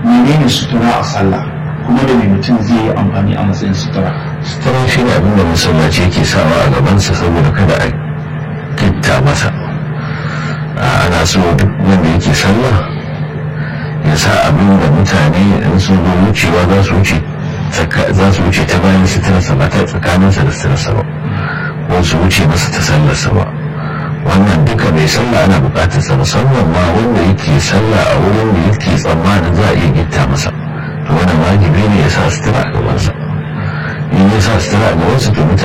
menene sutura a sallah kuma da mai mutum zai yi amfani a matsayin sutura sutura shi ne abinda masallaci yake sawa a gabansa saboda kada a kitta masa ana so duk wanda yake sallah ya sa abin da mutane in sun zo wucewa za su wuce za su wuce ta bayan suturarsa ba ta tsakaninsa da suturarsa ba ko su wuce masa ta sallarsa ba wannan duka mai sallah ana bukatar sa musamman ma wanda yake sallah a wurin da yake tsammanin za a iya gitta masa to wannan wajibi ne ya sa sutura a gabansa in ya sa sutura a gabansa to mutane